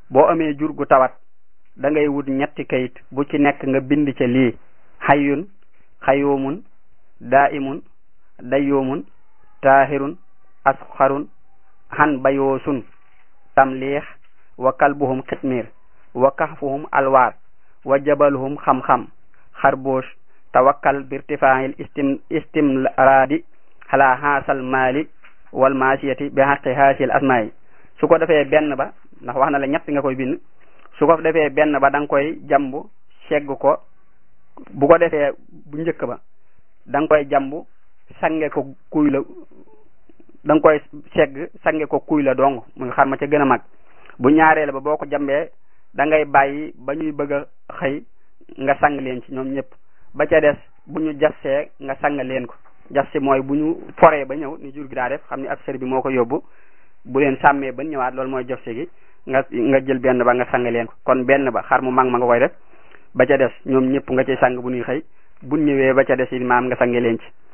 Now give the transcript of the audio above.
boo amee jur gu tawat da ngay wut ñetti kayit bu ci nekk nga bind ca lii xayyun xayoomun daa'imun dayyoomun taahirun asxarun han bayoosun tamliix wa kalbuhum xitmiir wa kahfuhum alwaar wa jabaluhum xam-xam xarboosh tawakkal birtifaa'il istim istimraadi ala haasal maali wal maasiyati bi haqqi haasil asmaayi su ko defee benn ba ndax wax na la ñett nga koy bind su ko defee benn ba da nga koy jambu segg ko bu ko defee bu njëkk ba da nga koy jambu sange ko kuy la da nga koy segg sange ko kuy la dong muy xar ma ca gën a mag bu ñaareel ba boo ko jambee da ngay bàyyi ba ñuy bëgg a xëy nga sang leen ci ñoom ñëpp ba ca des bu ñu jassee nga sang leen ko jasse mooy bu ñu foree ba ñëw ni jur gi daa def xam ni ab sër bi moo ko yóbbu bu leen sàmmee ba ñëwaat loolu mooy jasse gi nga nga jël benn ba nga sang leen ko kon benn ba xar mu mag ma nga koy def ba ca des ñoom ñëpp nga ciy sang bu ñuy xëy bu ñëwee ba ca des yi maam nga sange leen ci